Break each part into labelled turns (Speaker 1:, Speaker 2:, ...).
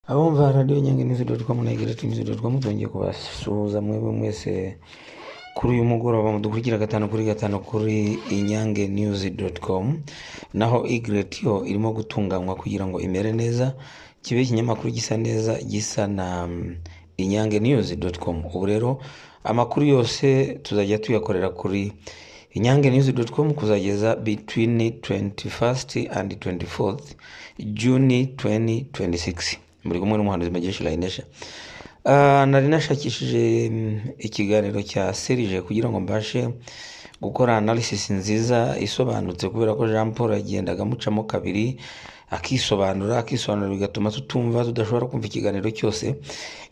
Speaker 1: Abumva radiyo nyange news doti com na igira tivi doti com twongeye kubasuhuza mwebwe mwese kuri uyu mugoroba mudukurikira gatanu kuri gatanu kuri inyange news doti com naho igret yo irimo gutunganywa kugira ngo imere neza kibe ikinyamakuru gisa neza gisa na mm, inyange news doti com ubu rero amakuru yose tuzajya tuyakorera kuri inyange news doti com kuzageza between 21st and 24th juni 2026 muri kumwe n'umuhanuzi magesha layinesha Ah, nari nashakishije mm, ikiganiro cya serije kugira ngo mbashe gukora analysis nziza isobanutse kubera ko jean paul yagendaga amucamo kabiri akisobanura akisobanura bigatuma tutumva tudashobora kumva ikiganiro cyose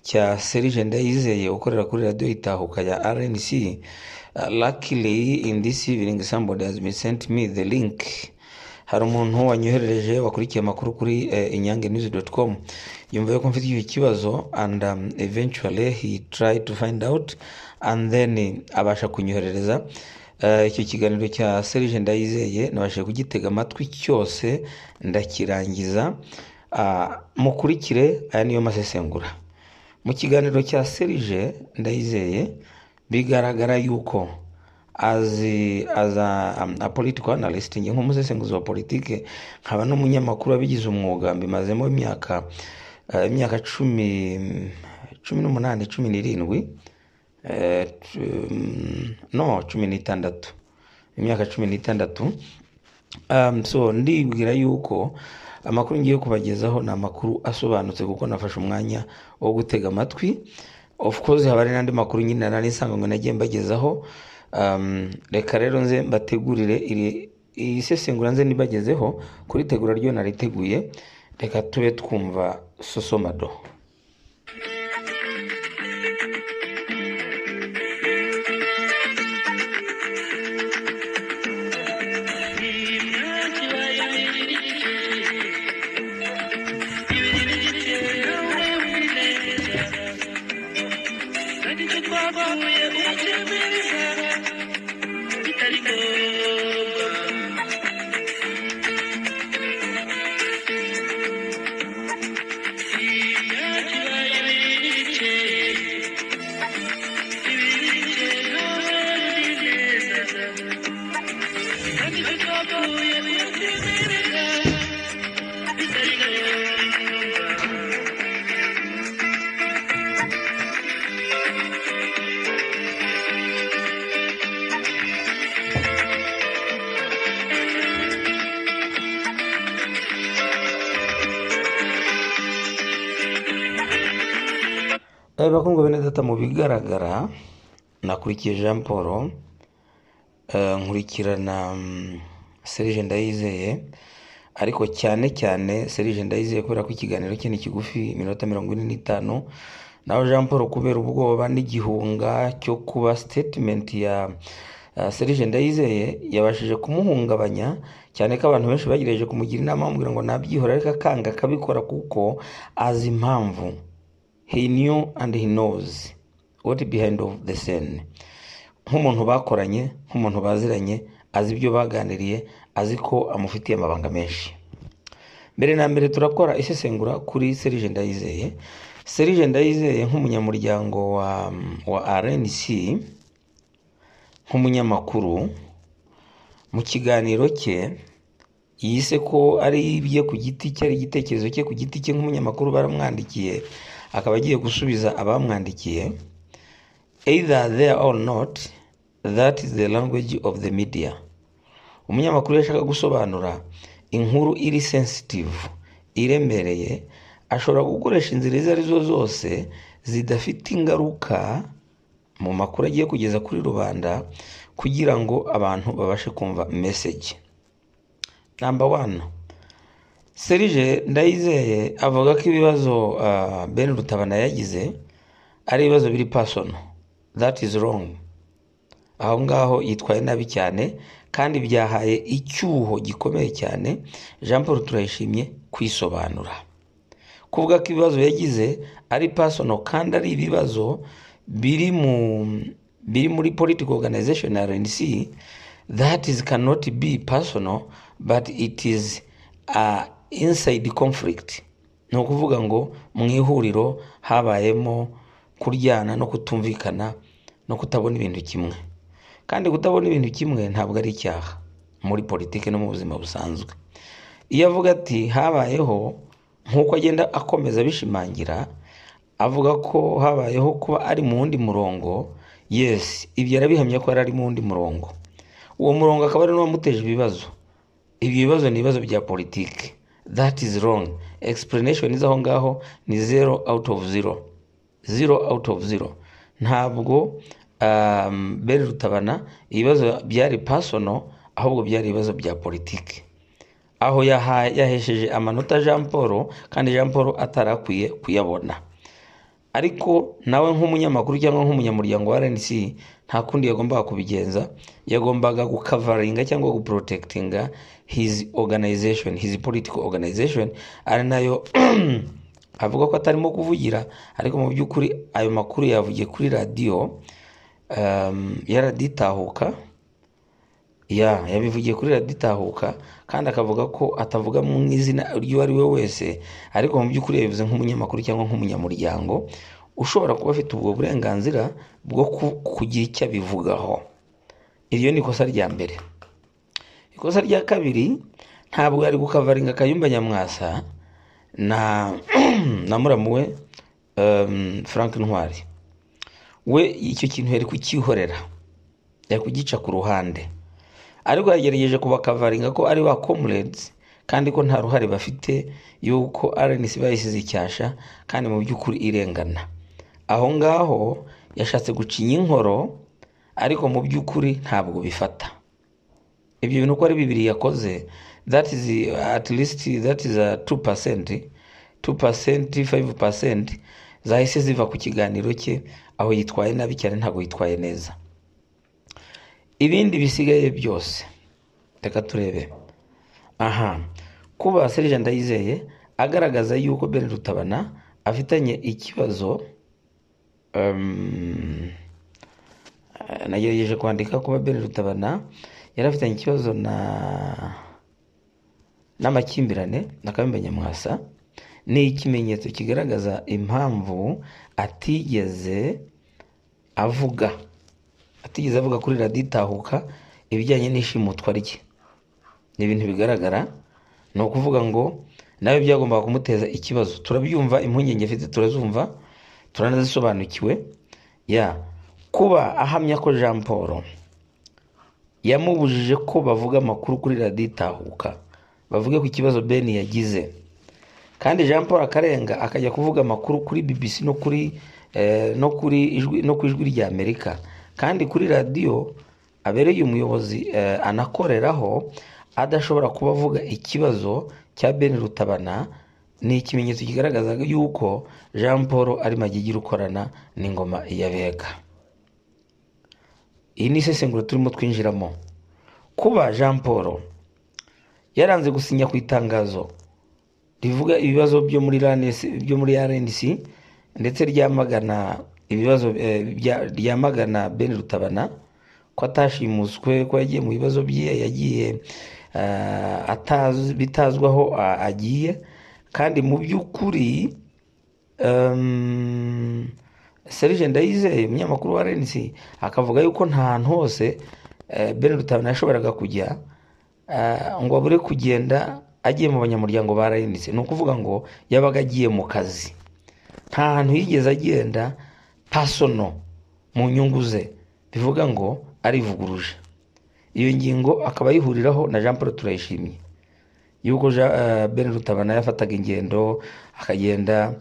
Speaker 1: cya serije ndayizeye ukorera kuri radiyo itahuka ya rnc Ah, luckily in this evening somebody has been sent me the link hari umuntu wanyoherereje wakurikiye amakuru kuri eh, inyange news com yumva yuko mfite icyo kibazo and um, eventually he tried to find out and then eh, abasha kunyoherereza Eh, icyo kiganiro cya serije ndayizeye nabashije kugitega amatwi cyose ndakirangiza Ah, mukurikire aya niyo masesengura mu kiganiro cya serije ndayizeye bigaragara yuko as a, as a, um, a political analyst njye nk'umusesenguzi wa politike nkaba n'umunyamakuru wabigize umwuga mbimazemo imyaka eh, imyaka cumi cumi n'umunani cumi n'irindwi eh, cu- mm, no cumi n'itandatu imyaka cumi n'itandatu um, so ndibwira yuko amakuru ngiye kubagezaho ni amakuru asobanutse kuko nafashe umwanya wo gutega amatwi of course haba hari n'andi makuru nyine nari nsanganywe nagiye mbagezaho um, reka rero nze mbategurire iri iri sesengura nze nibagezeho kuritegura ryo nariteguye reka tube twumva sosomado bakundwa bene data mu bigaragara nakurikiye jean paul eh, nkurikirana mm, serije ndayizeye ariko cyane cyane serije ndayizeye kubera ko ikiganiro cye ni kigufi iminota mirongo ine n'itanu naho jean paul kubera ubwoba n'igihunga cyo kuba statement ya uh, serije ndayizeye yabashije kumuhungabanya cyane ko abantu benshi bagerageje kumugira inama bamubwira ngo nabyihora ariko akanga akabikora kuko azi impamvu he knew and he knows what behind of the scene nk'umuntu bakoranye nk'umuntu baziranye azi ibyo baganiriye azi ko amufitiye amabanga menshi mbere na mbere turakora isesengura kuri serije ndayizeye serije ndayizeye nk'umunyamuryango wa, wa rnc nk'umunyamakuru mu kiganiro cye yise ko ari ibye ku giti cye ari igitekerezo cye ku giti cye nk'umunyamakuru baramwandikiye akaba agiye gusubiza abamwandikiye either there or not that is the language of the media umunyamakuru yashaka gusobanura inkuru iri sensitive iremereye ashobora gukoresha inzira izo ari zo zose zidafite ingaruka mu makuru agiye kugeza kuri rubanda kugira ngo abantu babashe kumva message namba wani serije ndayizeye avuga ko ibibazo ah, ben rutabana yagize ari ibibazo biri pasono that is wrong aho ngaho yitwaye nabi cyane kandi byahaye icyuho gikomeye cyane jean paul turayishimye kwisobanura kuvuga ko ibibazo yagize ari pasono kandi ari ibibazo biri mu biri muri political organization ya rnc that is cannot be personal but it is a inside conflict ni ukuvuga ngo mu ihuriro habayemo kuryana no kutumvikana no kutabona ibintu kimwe kandi kutabona ibintu kimwe ntabwo ari icyaha muri politiki no mu buzima busanzwe iyo avuga ati habayeho nk'uko agenda akomeza abishimangira avuga ko habayeho kuba ari mu wundi murongo yesi ibyo arabihamya ko yari ari mu wundi murongo uwo murongo akaba ari n'uwamuteje ibibazo ibyo bibazo ni ibibazo bya politiki that is wrong explanation z'aho ngaho ni zero out of zero zero out of zero ntabwo um, beri rutabana ibibazo byari personal ahubwo byari ibibazo bya politiki aho yaha- yahesheje amanota jean paul kandi jean paul atari akwiye kuyabona ariko nawe nk'umunyamakuru cyangwa nk'umunyamuryango wa rnc nta kundi yagombaga kubigenza yagombaga gukavaringa cyangwa guporotekitinga hizi organization hizi political organization ari nayo avuga ko atarimo kuvugira ariko mu by'ukuri ayo makuru yavugiye kuri radiyo um, yaraditahuka ya yabivugiye kuri radiyo itahuka kandi akavuga ko atavuga mu izina ry'uwo ari we wese ariko mu by'ukuri yabivuze nk'umunyamakuru cyangwa nk'umunyamuryango ushobora kuba afite ubwo burenganzira bwo ku- kugira icyo abivugaho iryo ni ikosa rya mbere ikosa rya kabiri ntabwo yari gukavaringa kayumba nyamwasa na na muramu we um, frank ntwari we icyo kintu yari kucyihorera yari kugica ku ruhande ariko yagerageje kubakavaringa ko ari ba comrades kandi ko nta ruhare bafite yuko RNC bayisize icyasha kandi mu by'ukuri irengana aho ngaho yashatse gucinya inkoro ariko mu by'ukuri ntabwo bifata ibyo bintu uko ari bibiri yakoze that is at least that is a 2% 2% 5% zahise ziva ku kiganiro cye aho yitwaye nabi cyane ntabwo yitwaye neza ibindi bisigaye byose reka turebe aha kuba serije ndayizeye agaragaza yuko bene rutabana afitanye ikibazo um, nagerageje kwandika kuba bene rutabana yari afitanye ikibazo na n'amakimbirane na kayumba nyamwasa ni ikimenyetso kigaragaza impamvu atigeze avuga atigeze avuga kuri radiyo itahuka ibijyanye n'ishimutwa rye ni ibintu bigaragara ni ukuvuga ngo nawe byagombaga kumuteza ikibazo turabyumva impungenge afite turazumva turanazisobanukiwe ya kuba ahamya ko jean paul yamubujije ko bavuga amakuru kuri radiyo itahuka bavuge ku kibazo beni yagize kandi jean paul akarenga akajya kuvuga amakuru kuri bbc no kuri eh, no kuri ijwi no ku ijwi rya amerika kandi kuri radiyo abereye umuyobozi eh, anakoreraho adashobora kuba avuga ikibazo cya beni rutabana ni ikimenyetso kigaragaza yuko jean paul ari magigira ukorana n'ingoma ya bega iyi ni isesengura turimo twinjiramo kuba jean paul yaranze gusinya ku itangazo rivuga ibibazo byo muri RNC byo muri RNC ndetse ryamagana ibibazo eh, bya- ryamagana Ben Rutabana ko atashimuswe ko yagiye mu bibazo bye yagiye eh, atazi- bitazwi aho a- agiye kandi mu by'ukuri um, Serge Ndayizeye umunyamakuru wa RNC akavuga yuko nta hantu hose eh, Ben Rutabana yashoboraga kujya eh, ngo abure kugenda agiye mu banyamuryango ba RNC ni ukuvuga ngo yabaga agiye mu kazi nta hantu yigeze agenda pasono mu nyungu ze bivuga ngo arivuguruje iyo ngingo akaba ayihuriraho na Jean Paul Turayishimye yuko Jean- eh, Ben Rutabana yafataga ingendo akagenda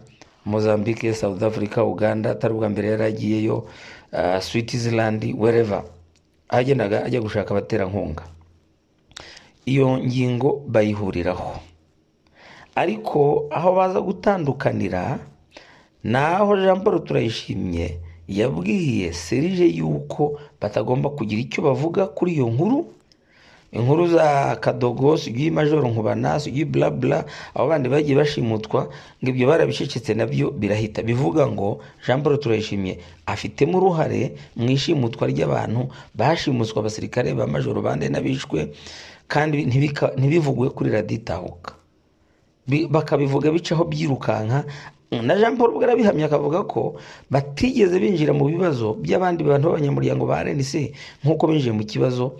Speaker 1: Mozambique, South Africa, Uganda atari ubwa mbere yari agiyeyo eh, Switzerland wherever ahagendaga ajya gushaka abaterankunga iyo ngingo bayihuriraho ariko aho baza gutandukanira ni aho jean paul turayishimye yabwiye serije yuko batagomba kugira icyo bavuga kuri iyo nkuru inkuru za kadogo sugi majoro nkubana sugi blabla abo bandi bagiye bashimutwa ngo ibyo barabicecetse nabyo birahita bivuga ngo jean paul turayishimye afitemo uruhare mu ishimutwa ry'abantu bashimutswe abasirikare ba majoro bande n'abishwe kandi ntibika- ntibivugwe kuri radiyo itahuka bi- bakabivuga bicaho byirukanka na jean paul ubwo arabihamya akavuga ko batigeze binjira mu bibazo by'abandi bantu b'abanyamuryango ba rnc nk'uko binjiye mu kibazo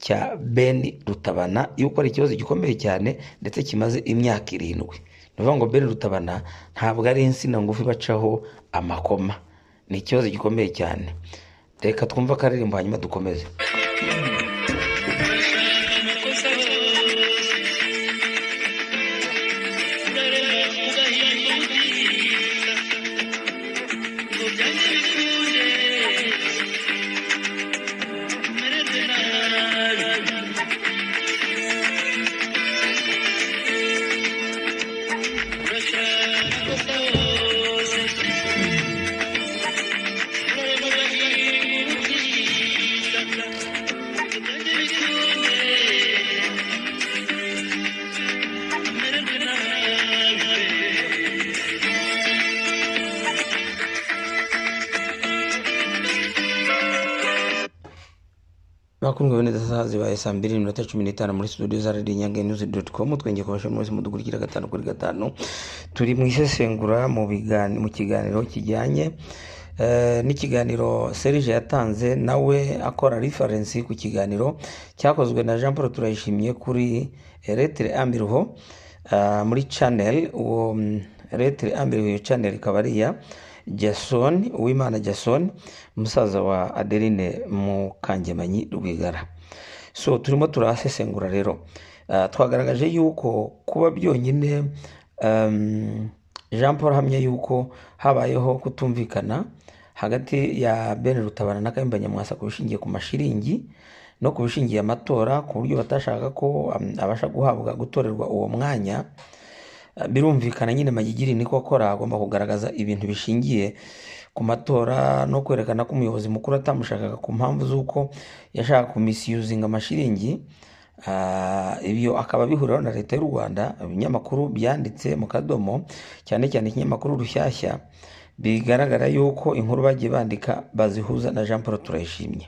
Speaker 1: cya ben rutabana yuko ari ikibazo gikomeye cyane ndetse kimaze imyaka irindwi ni ukuvuga ngo ben rutabana ntabwo ari insina ngufi bacaho amakoma ni ikibazo gikomeye cyane reka twumve akaririmbo hanyuma dukomeze bakundwa bene saha zibaye saa mbiri n'iminota cumi n'itanu muri studio za radiyo nyange nyuzi doti komu twenge kubasha buri wese mudukurikira gatanu kuri gatanu turi mu isesengura mu bigani- mu kiganiro kijyanye eh, n'ikiganiro serije yatanze nawe akora referensi ku kiganiro cyakozwe na jean paul turayishimye kuri eh, retere ambiriho ah, muri channel uwo mm, retere ambiriho iyo channel ikaba ari iya jason uwimana jason umusaza wa adeline mukangemanyi rwigara so turimo turahasesengura rero Ah, twagaragaje yuko kuba byonyine um, jean paul ahamya yuko habayeho kutumvikana hagati ya ben rutabana na kayumba nyamwasa ku bishingiye ku mashiringi no ku bishingiye amatora ku buryo batashaka ko um, abasha guhabwa gutorerwa uwo mwanya birumvikana nyine magigiri niko akora agomba kugaragaza ibintu bishingiye ku matora no kwerekana ko umuyobozi mukuru atamushakaga ku mpamvu z'uko yashaka kumisiyuzinga amashiringi Ah, ibyo akaba bihuriraho na leta y'u rwanda ibinyamakuru byanditse mu kadomo cyane cyane ikinyamakuru rushyashya bigaragara yuko inkuru bagiye bandika bazihuza na jean paul turayishimye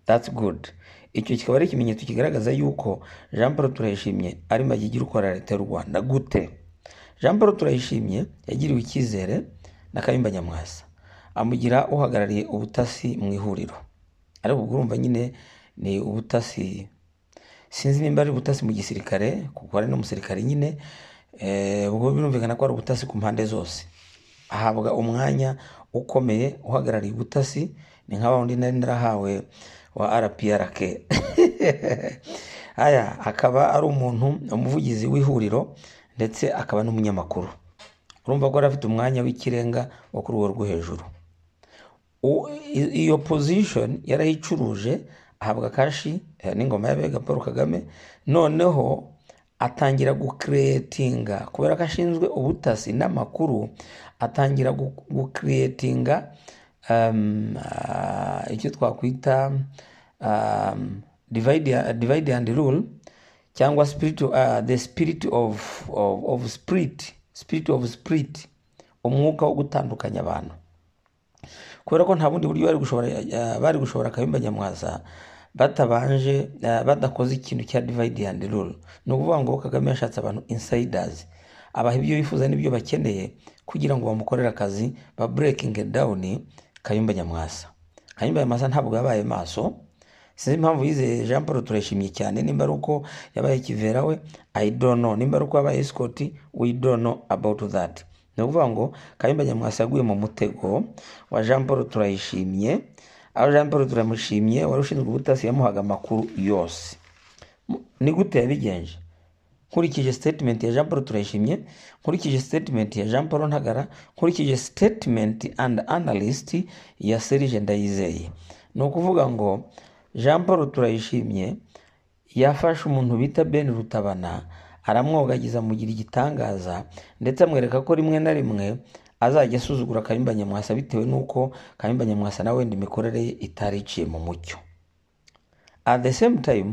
Speaker 1: that's good icyo kikaba ari ikimenyetso kigaragaza yuko jean paul turayishimye ari magigiri ukorera leta y'u rwanda gute jean paul turayishimye yagiriwe icyizere na kayumba nyamwasa amugira uhagarariye ubutasi mu ihuriro ariko ubwo urumva nyine ni ubutasi sinzi nimba ari ubutasi mu gisirikare kuko hari n'umusirikare nyine eh, ubwo birumvikana ko ari ubutasi ku mpande zose ahabwa umwanya ukomeye uhagarariye ubutasi ni nka wundi nari narahawe wa rprk aya akaba ari umuntu umuvugizi w'ihuriro ndetse akaba n'umunyamakuru urumva ko yari afite umwanya w'ikirenga wo ku rwego rwo hejuru U- i- iyo position yarayicuruje ahabwa kashi eh, n'ingoma y'abega paul kagame noneho atangira gukiretinga kubera ko ashinzwe ubutasi n'amakuru atangira gu- gukiretinga um, ah, icyo twakwita um, divide, divide and rule cyangwa spirit, uh, the spirit of, of, of spirit spirit of spirit umwuka wo gutandukanya abantu kubera ko nta bundi buryo bari gushobora eh, bari gushobora kayumba nyamwaza batabanje eh, badakoze ikintu cya divide and rule ni ukuvuga ngo kagame yashatse abantu insiders abaha ibyo bifuza n'ibyo bakeneye kugira ngo bamukorere akazi ba breaking down kayumba nyamwasa kayumba nyamwasa ntabwo yabaye maso sinzi impamvu yizeye jean paul turayishimye cyane nimba ari uko yabaye kivera we i don't know nimba ari uko yabaye escort we don't know about that ni ukuvuga ngo kayumba nyamwasa yaguye mu mutego wa jean paul turayishimye aho jean paul turamushimye wari ushinzwe ubutasi yamuhaga amakuru yose M- ni gute yabigenje nkurikije statement ya jean paul turayishimye nkurikije statement ya jean paul ntagara nkurikije statement and analyst ya serije ndayizeye ni ukuvuga ngo jean paul turayishimye yafashe umuntu bita ben rutabana aramwogagiza amugira igitangaza ndetse amwereka ko rimwe na rimwe azajya asuzugura kayumba nyamwasa bitewe n'uko kayumba nyamwasa na wenda imikorere ye itari iciye mu mucyo at the same time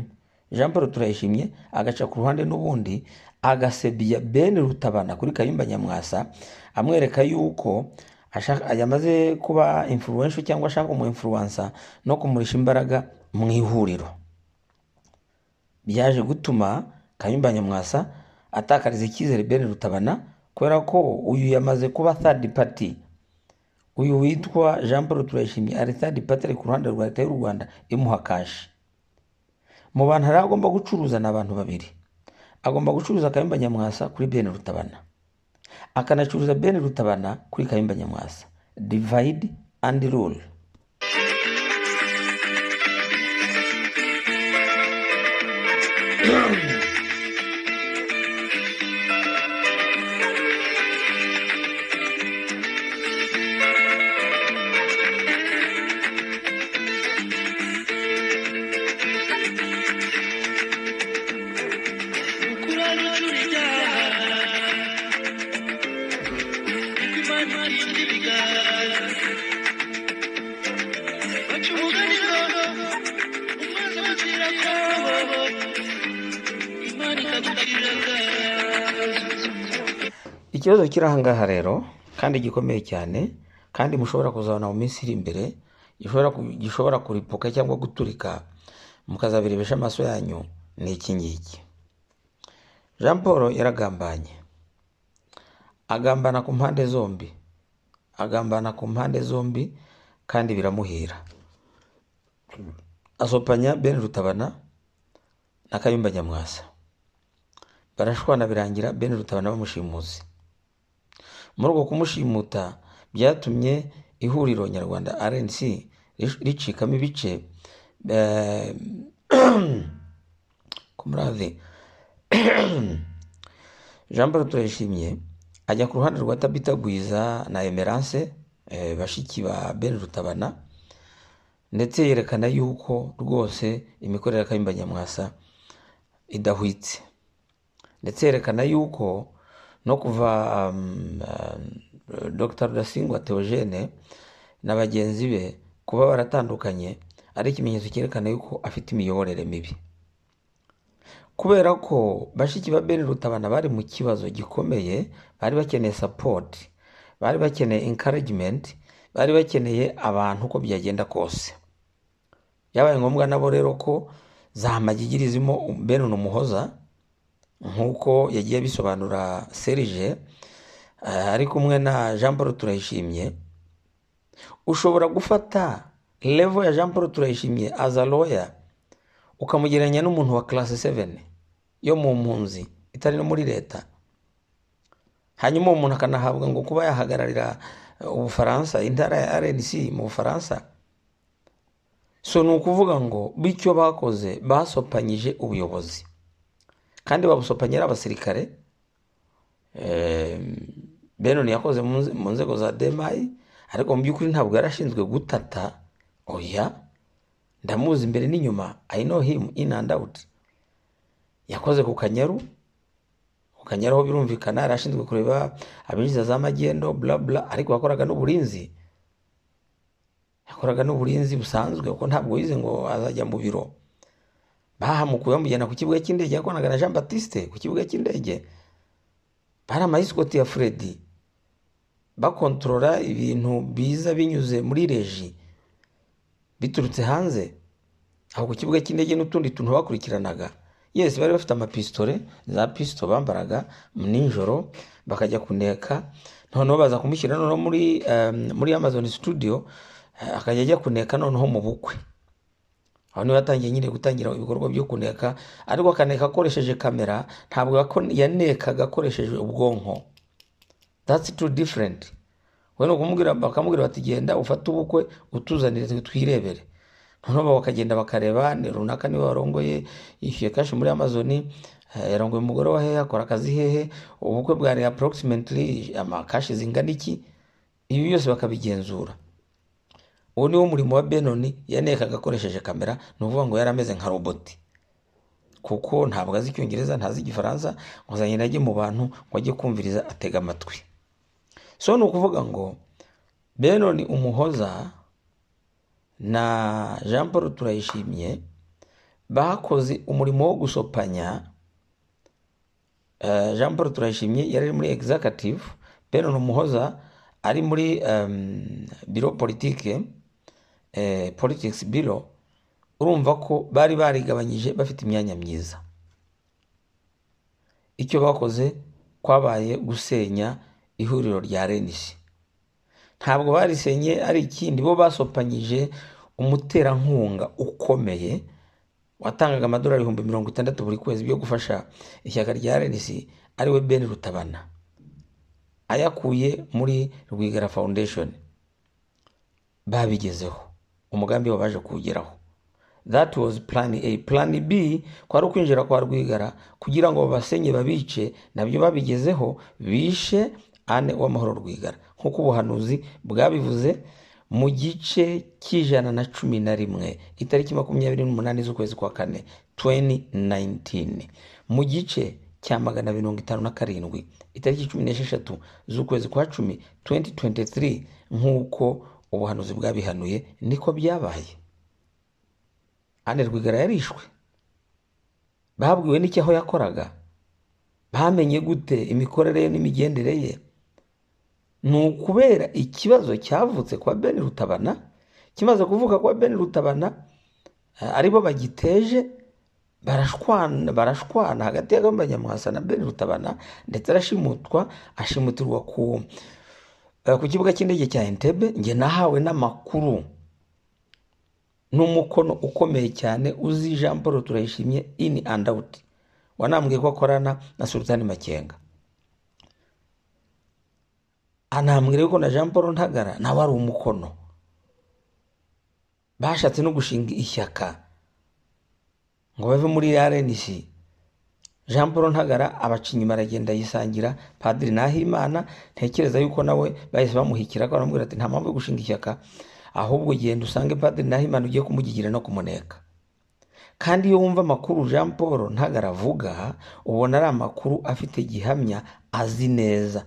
Speaker 1: jean paul turayishimye agaca ku ruhande n'ubundi agasebya ben rutabana kuri kayumba nyamwasa amwereka yuko ashaka- yamaze kuba influential cyangwa ashaka umu influencer no kumurisha imbaraga mu ihuriro byaje gutuma kayumba nyamwasa atakariza icyizere Ben Rutabana kubera ko uyu yamaze kuba third party uyu witwa Jean Paul Turayishimye ari third party ari ku ruhande rwa leta y'u Rwanda imuha kashi mu bantu yari agomba gucuruza ni abantu babiri agomba gucuruza Kayumba Nyamwasa kuri Ben Rutabana akanacuruza Ben Rutabana kuri Kayumba Nyamwasa divide and rule ikibazo kiri ahangaha rero kandi gikomeye cyane kandi mushobora kuzabona mu minsi iri imbere gishobora ku- gishobora kuripuka cyangwa guturika mukazabirebesha amaso yanyu ni iki ngiki jean paul yaragambanye agambana ku mpande zombi agambana ku mpande zombi kandi biramuhira asopanya ben rutabana na kayumba nyamwasa barashwana birangira ben rutabana bamushimuzi muri uko kumushimuta byatumye ihuriro nyarwanda rnc rish- ricikamo ibice eh, kumurave jean paul turayishimye ajya ku ruhande rwa tabita gwiza na emerance eh, bashiki ba ben rutabana ndetse yerekana yuko rwose imikorere ya kayumba nyamwasa idahwitse ndetse yerekana yuko no kuva um, um, dr rudasingwa theogene na bagenzi be kuba baratandukanye ari ikimenyetso cyerekana yuko afite imiyoborere mibi kubera ko bashiki ba ben rutabana bari mu kibazo gikomeye bari bakeneye support bari bakeneye encouragement bari bakeneye abantu uko byagenda kose byabaye ngombwa nabo rero ko za magigiri zirimo ben umuhoza nk'uko yagiye abisobanura serije eh, ari kumwe na jean paul turayishimye ushobora gufata levo ya jean paul turayishimye as a lawyer ukamugereranya n'umuntu wa classe 7 yo mu mpunzi itari no muri leta hanyuma uwo muntu akanahabwa ngo kuba yahagararira eh, ubufaransa intara ya rnc mu bufaransa so ni ukuvuga ngo bityo bakoze basopanyije ubuyobozi kandi babusopanye ari abasirikare Eh, benon yakoze mu nze- mu nzego za demayi ariko mu by'ukuri ntabwo yari ashinzwe gutata oya ndamuzi imbere n'inyuma i know him in and out yakoze ku kanyaru ku kanyaru aho birumvikana yari ashinzwe kureba abinjiza za magendo bla bla ariko yakoraga n'uburinzi yakoraga n'uburinzi busanzwe kuko ntabwo yize ngo azajya mu biro bahamukuye bamujyana ku kibuga cy'indege yakoranaga na jean batiste ku kibuga cy'indege bari amayisikoti ya furedi bakontorora ibintu biza binyuze muri reji biturutse hanze aho ku kibuga cy'indege n'utundi tuntu bakurikiranaga yesi bari bafite amapistole za pisito bambaraga nijoro bakajya kuneka noneho baza kumushyira noneho muri, em, muri amazon studio eh, akajya ajya kuneka noneho mu bukwe aho niho yatangiye nyine gutangira ibikorwa byo kuneka ariko akaneka akoresheje kamera ntabwo yako- yanekaga akoresheje ubwonko that's too different we ni ukumubwira bakamubwira bati genda ufate ubukwe utuzanire twirebere noneho bakagenda bakareba ni runaka niwe warongoye yishyuye kashi muri amazon eh, yarongoye umugore wa hehe akora akazi hehe ubukwe bwari approximately amakashi zingana iki ibi byose bakabigenzura uwo ni wo murimo wa benoni yanekaga akoresheje kamera ni ukuvuga ngo yari ameze nka roboti kuko ntabwo azi icyongereza ntazi igifaransa ngo azanye ajye mu bantu ngo ajye kumviriza atega amatwi so ni ukuvuga ngo benoni umuhoza na jean paul turayishimye bakoze umurimo wo gusopanya Eh, jean paul turayishimye yari ari muri executive benon umuhoza ari muri um, biro politike eh, politics biro urumva ko bari barigabanyije bafite imyanya myiza icyo bakoze kwabaye gusenya ihuriro rya renisi ntabwo barisenye ari ikindi bo basopanyije umuterankunga ukomeye watangaga amadolari ibihumbi mirongo itandatu buri kwezi byo gufasha ishyaka rya renisi ariwe ben rutabana ayakuye muri rwigara foundation babigezeho umugambi we baje kuwugeraho that was plan a plan b kwari ukwinjira kwa rwigara kugira ngo babasenye babice nabyo babigezeho bishe ane w'amahoro rwigara nk'uko ubuhanuzi bwabivuze mu gice cy'ijana na cumi na rimwe itariki makumyabiri n'umunani z'ukwezi kwa kane 2019 mu gice cya magana mirongo itanu na karindwi itariki cumi n'esheshatu z'ukwezi kwa cumi 2023 nk'uko ubuhanuzi bwabihanuye niko byabaye ane rwigara yarishwe babwiwe n'icyo aho yakoraga bamenye gute imikorere ye n'imigendere ye ni ukubera ikibazo cyavutse kwa ben rutabana kimaze kuvuka kwa ben rutabana eh, aribo bagiteje barashwana barashwana hagati ya Kagame Nyamwasa na Ben Rutabana ndetse arashimutwa ashimutirwa ku eh, ku kibuga cy'indege cya Entebbe njye nahawe n'amakuru n'umukono ukomeye cyane uzi Jean Paul Turayishimye in and out wanambwiye ko akorana na Sultani Makenga anambwira yuko na Jean Paul Ntagara nawe ari umukono bashatse no gushinga ishyaka ngo bave muri RNC Jean Paul Ntagara abaca inyuma aragenda yisangira Padiri Nahimana ntekereza yuko nawe bahise bamuhikira ko aramubwira ati nta mpamvu yo gushinga ishyaka ahubwo genda usange Padiri Nahimana ugiye kumugigira no kumuneka kandi iyo wumva amakuru Jean Paul Ntagara avuga ubona ari amakuru afite gihamya azi neza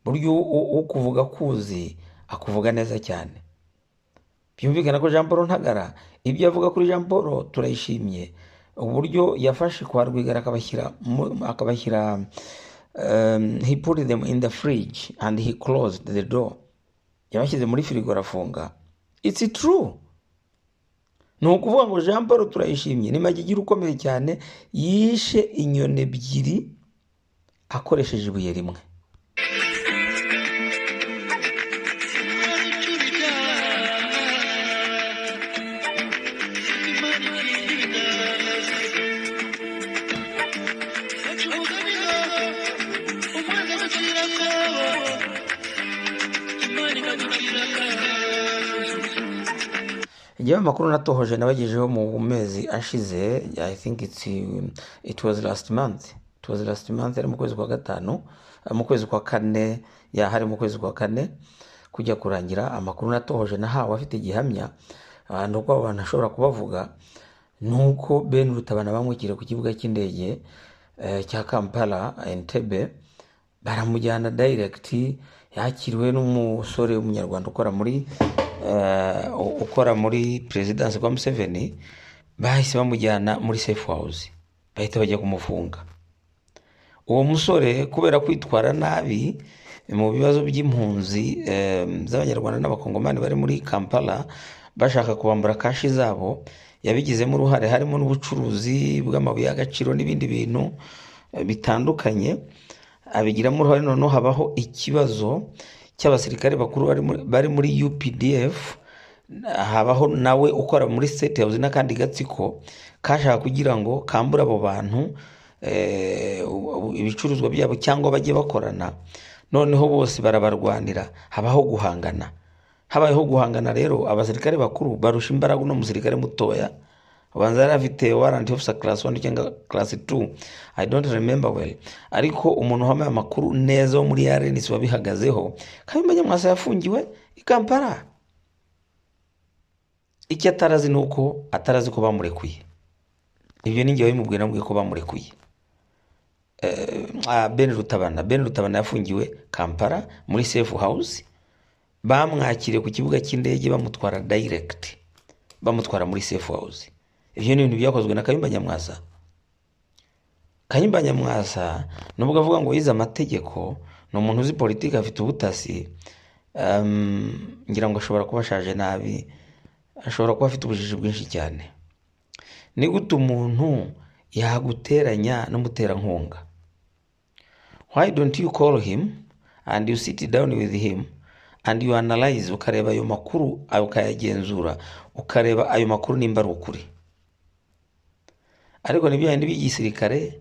Speaker 1: buryo ukuvuga kuzi akuvuga neza cyane byumvikana ko jean paul ntagara ibyo avuga kuri jean paul turayishimye uburyo yafashe kwa rwigara akabashyira mu- akabashyira um, he put them in the fridge and he closed the door yabashyize muri firigo arafunga it's true ni ukuvuga ngo jean paul turayishimye ni magigira ukomeye cyane yishe inyoni ebyiri akoresheje ibuye rimwe Njyewe amakuru natohoje nabagejeho mu mezi ashize I think it's, um, it was last month it was last month ari mu kwezi kwa gatanu eh, mu kwezi kwa kane yahari mu kwezi kwa kane kujya kurangira amakuru natohoje nahawe afite igihamya ah, ni uko abo bantu ashobora kubavuga ni uko Ben Rutabana bamwikiriye ku kibuga cy'indege eh, cya Kampala Entebbe baramujyana direct yakiriwe n'umusore w'umunyarwanda ukora muri eh, u- ukora muri perezidansi kwa museveni bahise bamujyana muri safe house bahita bajya kumufunga uwo musore kubera kwitwara nabi mu bibazo by'impunzi eh, z'abanyarwanda n'abakongomani bari muri kampala bashaka kubambura kashi zabo yabigizemo uruhare harimo n'ubucuruzi bw'amabuye y'agaciro n'ibindi bintu eh, bitandukanye abigiramo uruhare noneho habaho ikibazo cy'abasirikare bakuru bari muri- bari muri updf habaho nawe ukora muri state house n'akandi gatsiko kashaka kugira ngo kambure abo bantu eh, u- u- ibicuruzwa byabo cyangwa bajye bakorana noneho bose barabarwanira habaho guhangana habayeho guhangana rero abasirikare bakuru barusha imbaraga uno musirikare mutoya ubanza yari afite warrant officer class 1 cyangwa class 2 i don't remember well ariko umuntu wambaye amakuru neza wo muri rns wabihagazeho kabimba nyamwasa yafungiwe i kampala icyo atarazi ni uko atarazi ko bamurekuye ibyo ni njyewe bimubwira mbwiye ko bamurekuye Ah, ben rutabana ben rutabana yafungiwe kampala muri safe house bamwakiriye ku kibuga cy'indege bamutwara direct bamutwara muri safe house ibyo ni ibintu byakozwe na kayumba nyamwasa kayumba nyamwasa nubwo avuga ngo yize amategeko ni umuntu uzi politiki afite ubutasi um, ngira ngo ashobora kuba ashaje nabi ashobora kuba afite ubujiji bwinshi cyane ni gute umuntu yaguteranya n'umuterankunga why don't you call him and you sit down with him and you analyze ukareba ayo makuru ukayagenzura ukareba ayo makuru nimba ari ukuri ariko ni bindi by'igisirikare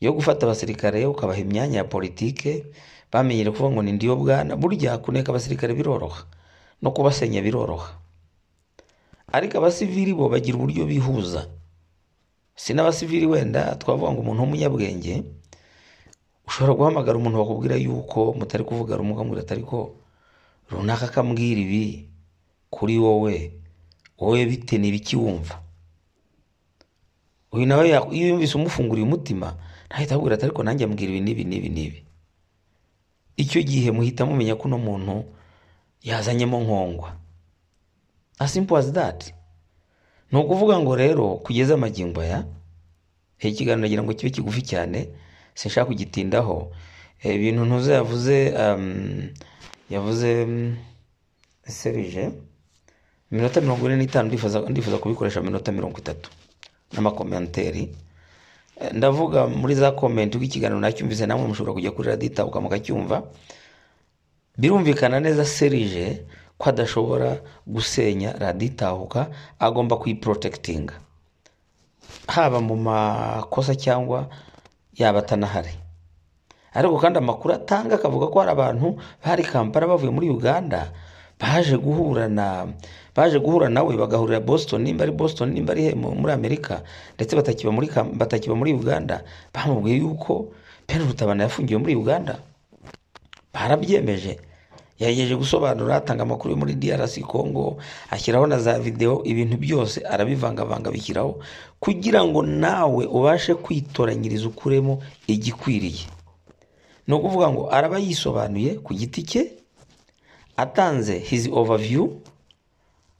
Speaker 1: byo gufata abasirikare ukabaha imyanya ya politike bamenyere kuvuga ngo ni ndiyo bwana burya kuneka abasirikare biroroha no kubasenya biroroha ariko abasivili bo bagira uburyo bihuza si n'abasivili wenda twavuga ngo umuntu w'umunyabwenge ushobora guhamagara umuntu bakubwira yuko mutari kuvuga rumwe ukamubwira atari ko runaka akambwira ibi kuri wowe wowe bite ni ibiki wumva uyu nawe yak- iyo yumvise umufunguriye umutima ntahita akubwira ati ariko nanjye ambwira ibi n'ibi n'ibi n'ibi icyo gihe muhita mumenya ko uno muntu yazanyemo nkongwa as simple as that ni ukuvuga ngo rero kugeza amagingo aya iki kiganiro nagira ngo kibe kigufi cyane sinshaka kugitindaho Eh, ibintu ntuze yavuze um, yavuze mm, serije iminota mirongo ine n'itanu ndifuza ndifuza kubikoresha mu minota mirongo itatu n'amakomenteri Eh, ndavuga muri za komenti uko ikiganiro nacyumvise namwe mushobora kujya kuri radita mukacyumva birumvikana neza serije ko adashobora gusenya raditahuka agomba kuyiporotekitinga haba mu makosa cyangwa yaba atanahari ariko kandi amakuru atanga akavuga ko hari abantu bari kampala bavuye muri uganda baje guhura na baje guhura nawe bagahurira boston nimba ari boston nimba ari he- mu- muri amerika ndetse batakiba muri, Kam- batakiba muri uganda bamubwiye yuko ben rutabana yafungiwe muri uganda barabyemeje yagerageje gusobanura atanga amakuru yo muri DRC Congo ashyiraho na za video ibintu byose arabivangavanga bishyiraho kugira ngo nawe ubashe kwitoranyiriza ukuremo igikwiriye ni ukuvuga ngo araba yisobanuye ku giti cye atanze his overview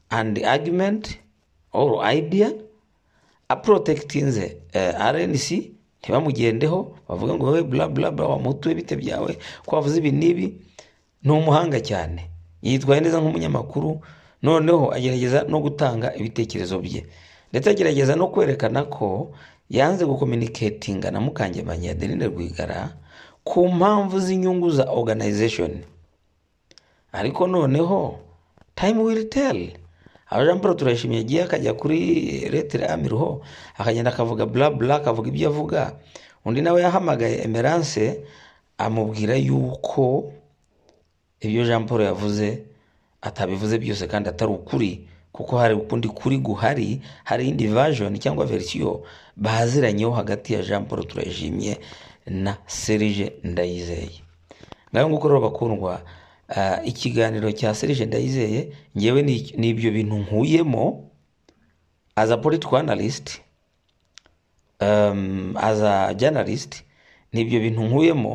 Speaker 1: and argument or idea aprotectinze uh, rnc ntibamugendeho bavuga ngo wowe bla bla bla wamutuwe bite byawe ko wavuze ibi n'ibi ni umuhanga cyane yitwaye neza nk'umunyamakuru noneho agerageza no gutanga ibitekerezo bye ndetse agerageza no kwerekana ko yanze gukominiketinga na mukangemanyi ya Adeline Rwigara ku mpamvu z'inyungu za organization ariko noneho time will tell abajambura turayishimye yagiye akajya kuri retire amiruho akagenda akavuga bla bla akavuga ibyo avuga undi nawe yahamagaye emerance amubwira yuko ibyo jean paul yavuze atabivuze byose kandi atari ukuri kuko hari ukundi kuri guhari hari indi version cyangwa verisiyo baziranyeho hagati ya jean paul turayishimye na serije ndayizeye ngaho nguko rero bakundwa ah, ikiganiro cya serije ndayizeye ngewe ni- ni ibyo bintu nkuyemo as a political analyst um, as a journalist ni ibyo bintu nkuyemo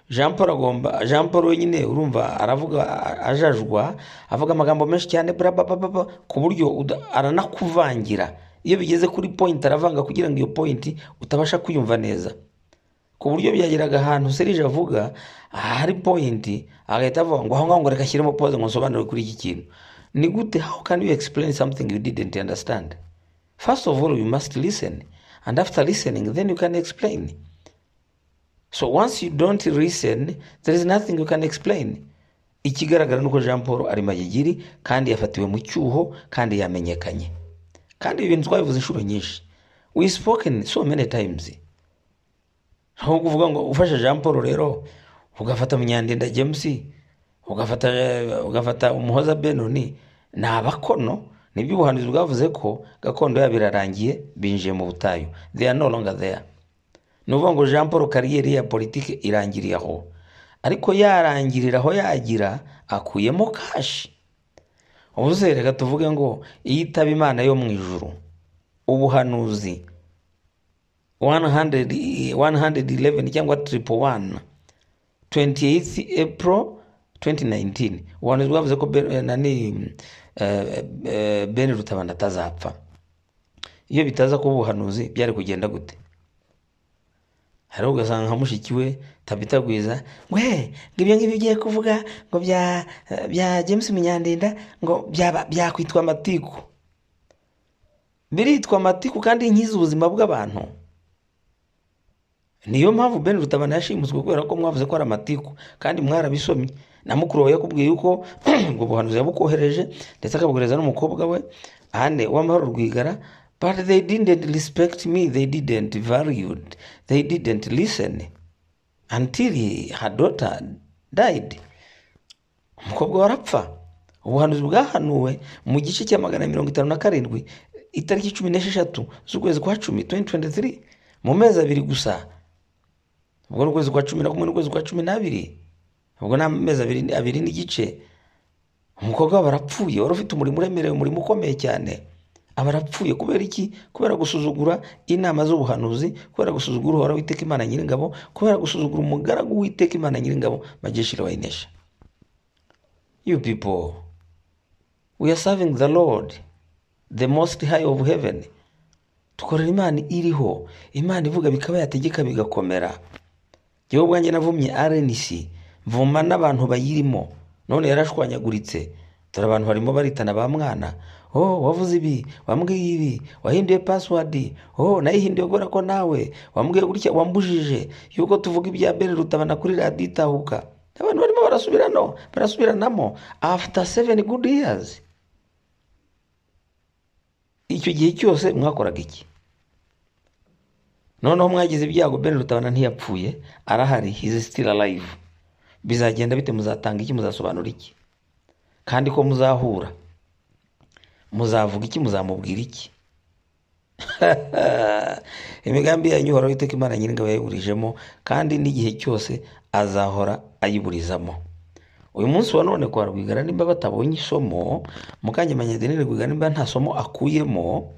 Speaker 1: jean paul agomba jean paul wenyine urumva aravuga a- ajajwa avuga amagambo menshi cyane bla bla bla bla bla, ku buryo uda- aranakuvangira iyo bigeze kuri point aravanga kugira ngo iyo point utabasha kuyumva neza ku buryo byageraga ahantu serije avuga ahari point agahita avuga ngo aho ngaho ngo reka ashyiremo pause ngo nsobanure kuri iki kintu ni gute how can you explain something you didn't understand first of all you must listen and after listening then you can explain so once you don't listen there is nothing you can explain ikigaragara ni uko jean paul ari magigiri kandi yafatiwe mu cyuho kandi yamenyekanye kandi ibi bintu twabivuze inshuro nyinshi we spoken so many times aho kuvuga ngo ufashe jean paul rero ugafata munyandinda james ugafata ugafata umuhoza benoni ni abakono nibyo ubuhanuzi bwavuze ko gakondo yabo irarangiye binjiye mu butayu they are no longer there ni ukuvuga ngo jean paul kariyeri ya politiki irangiriye aho ariko yarangirira aho yagira akuyemo kashi ubu se reka tuvuge ngo iyitaba imana yo mu ijuru ubuhanuzi 100 i- 111 cyangwa triple one 28th april 2019 ubuhanuzi bwavuze ko Ben- eh, nani eh, eh, ben rutabana atazapfa iyo bitaza kuba ubuhanuzi byari kugenda gute hari ugasanga nka mushiki we tabita gwiza ngo he ngo ibyo ngibyo ugiye kuvuga ngo bya eh, bya james munyandinda ngo byaba- byakwitwa amatiku biritwa amatiku kandi nkiza ubuzima bw'abantu niyo mpamvu ben rutabana yashimuswe kubera ko mwavuze ko ari amatiku kandi mwarabisomye na mukuru wawe yakubwiye yuko ubwo buhanuzi yabukohereje ndetse akabugereza n'umukobwa we ane w'amahoro rwigara but they didn't respect me they didn't valued they didn't listen until her daughter died umukobwa we arapfa ubuhanuzi bwahanuwe mu gice cya magana mirongo itanu na karindwi itariki cumi n'esheshatu z'ukwezi kwa cumi 2023 mu mezi abiri gusa ubwo ni ukwezi kwa cumi na kumwe n'ukwezi kwa cumi n'abiri ubwo ni amezi abiri abiri n'igice umukobwa we aba arapfuye wari ufite umurimo uremereye umurimo ukomeye cyane aba arapfuye kubera iki kubera gusuzugura inama z'ubuhanuzi kubera gusuzugura uhoraho witeka imana nyiringabo kubera gusuzugura umugaragu witeka imana nyiringabo majeshire wayinesha you people we are serving the lord the most high of heaven dukorera imana iriho imana ivuga bikaba yategeka bigakomera yewe ubwanjye navumye rnc mvuma n'abantu bayirimo none yarashwanyaguritse dore abantu barimo baritana ba mwana oh wavuze ibi wambwiye ibi wahinduye pasiwadi oh nayihinduye kubera ko nawe wambwiye gutya wambujije yuko tuvuga ibya bene rutabana kuri radiyo itahuka abantu barimo barasubirano barasubiranamo after seven good years icyo gihe cyose mwakoraga iki noneho mwagize ibyago ben rutabana ntiyapfuye arahari hizi sitira arayivu bizagenda bite muzatanga iki muzasobanura iki kandi ko muzahura muzavuga iki muzamubwira iki imigambi yanyu ihora witeka imana nyiringabo yayiburijemo kandi n'igihe cyose azahora ayiburizamo uyu munsi wa none kwa rwigara nimba batabonye isomo mukanyamanyadenire rwigara nimba nta somo akuyemo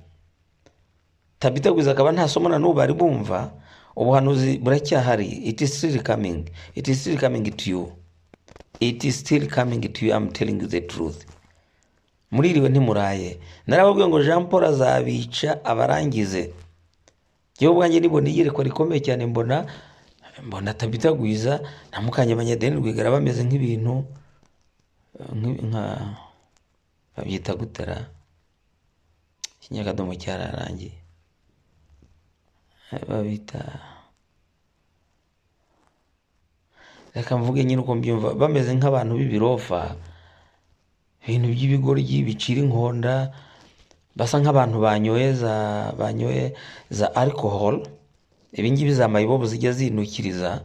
Speaker 1: tabitegwiza akaba nta somo na n'ubu bari bumva ubuhanuzi buracyahari it is still coming it is still coming to you it is still coming to you I'm telling you the truth muririwe ntimuraye narababwiye ngo jean paul azabica abarangize yewe ubwanjye nibona iyerekwa rikomeye cyane mbona mbona atabitagwiza na mukanyabanyadeni rwigara bameze nk'ibintu nk'i- nka babyita gutera ikinyakadomo cyararangiye babita reka mvuge nyine uko mbyumva bameze nk'abantu b'ibirofa ibintu by'ibigoryi bicira inkonda basa nk'abantu banyoye za banyoye za alcohol ibingibi za mayibobo zijya zinukiriza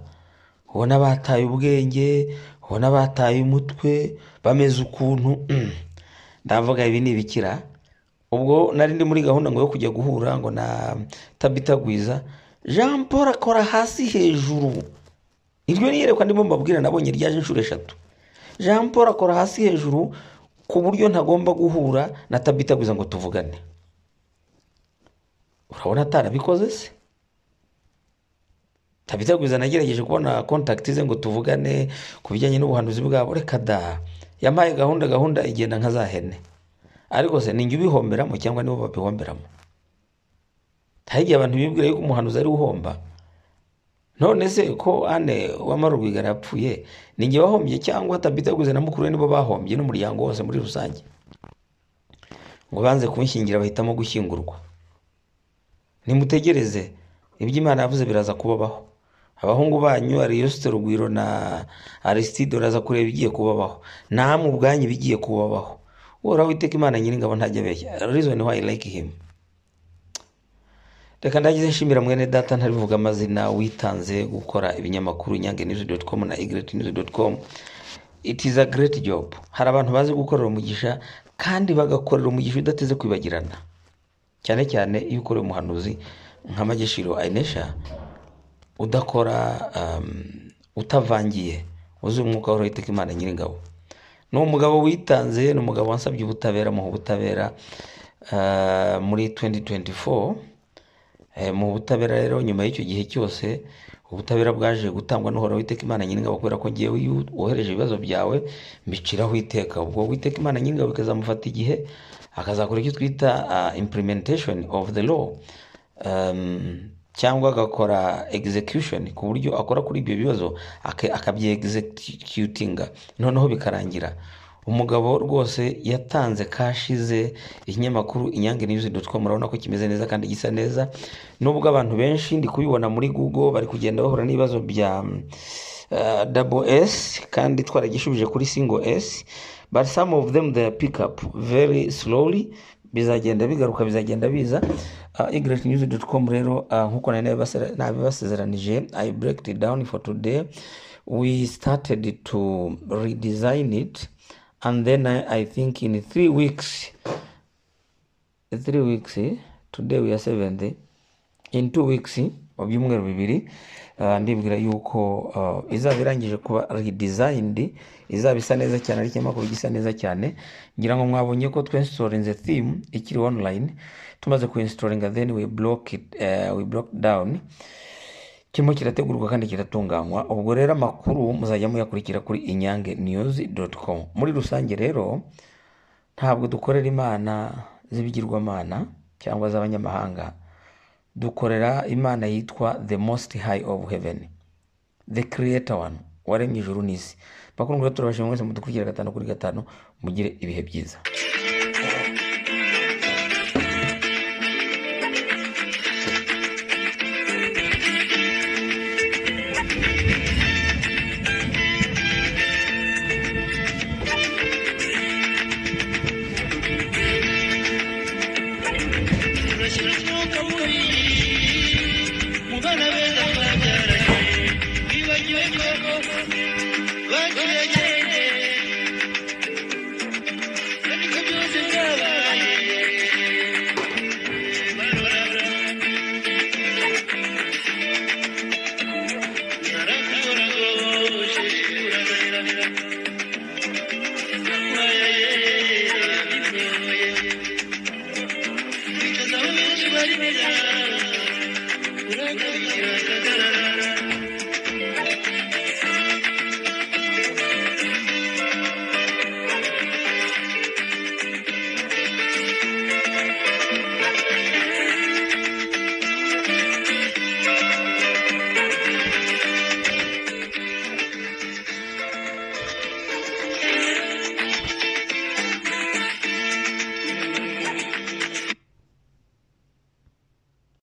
Speaker 1: ubona bataye ubwenge ubona bataye umutwe bameze ukuntu ndavuga ibi ni ibikira ubwo nari ndi muri gahunda ngo yo kujya guhura ngo na tabitagwiza jean paul akora hasi hejuru iryo ni iyerekwa ndimo mbabwira nabonye ryaje inshuro eshatu jean paul akora hasi hejuru ku buryo ntagomba guhura na tabitagwiza ngo tuvugane urabona atarabikoze se tabitagwiza nagerageje kubona kontakiti ze ngo tuvugane ku bijyanye n'ubuhanuzi bwabo reka da yampaye gahunda gahunda igenda nka za hene ariko se ninjye ubihomberamo cyangwa nibo babihomberamo hari igihe abantu bibwira yuko umuhanuzi ari we uhomba none se ko ane wamara urwigara yapfuye ni njye wahombye cyangwa tabitaguze na mukuru we nibo bahombye n'umuryango wose muri rusange ngo banze kunshyingira bahitamo gushyingurwa nimutegereze ibyo imana yavuze biraza kubabaho abahungu banyu ariyosite rugwiro na arisitide uraza kureba ibigiye kubabaho namwe ubwanyu ibigiye kubabaho uhoraho witeka imana nyiringabo ntajya abeshya rizoni wayi like him reka ndagize nshimira mwene data ntarivuga amazina witanze gukora ibinyamakuru nyange news dot com na igret news dot com it is a great job hari abantu bazi gukorera umugisha kandi bagakorera umugisha udateze kwibagirana cyane cyane iyo ukoreye umuhanuzi nka mageshiro ainesha udakora um, utavangiye wuzuye umwuka w'uhoraho iteka imana nyiringabo ni umugabo witanze ni umugabo wansabye ubutabera muha ubutabera ah, muri 2024 Eh, mu butabera rero nyuma y'icyo gihe cyose ubutabera bwaje gutangwa n'uhoraho witeka imana nyir'ingabo kubera ko ngewe iyo wohereje ibibazo byawe mbiciraho iteka ubwo witeka imana nyir'ingabo ikazamufata igihe akazakora icyo twita ah, implementation of the law um, cyangwa agakora execution ku buryo akora kuri ibyo bibazo aka- akabye executinga noneho bikarangira umugabo rwose yatanze kashi ze ikinyamakuru inyange news com urabona ko kimeze neza kandi gisa neza nubwo abantu benshi ndi kubibona muri google bari kugenda bahura n'ibibazo bya uh, double s kandi twaragishubije kuri single s but some of them they are pick up very slowly bizagenda bigaruka bizagenda biza uh, igretnews.com rero uh, nkuko nari nabibase- nabibasezeranije i break it down for today we started to redesign it and then i, I think in three weeks three weeks eh, today we are seventh eh, in two weeks eh, mu byumweru bibiri ah, ndibwira yuko ah, izaba irangije kuba redesigned izaba isa neza cyane ari ikinyamakuru gisa neza cyane ngira ngo mwabonye ko twinstorinze theme ikiri online tumaze kuinstoringa then we block it eh, we block down kirimo kirategurwa kandi kiratunganywa ubwo rero amakuru muzajya muyakurikira kuri inyange news com muri rusange rero ntabwo dukorera imana z'ibigirwamana cyangwa z'abanyamahanga dukorera imana yitwa the most high of heaven the creator one waremye ijuru n'isi bakundwa turabashima mwese mudukurikira gatanu kuri gatanu mugire ibihe byiza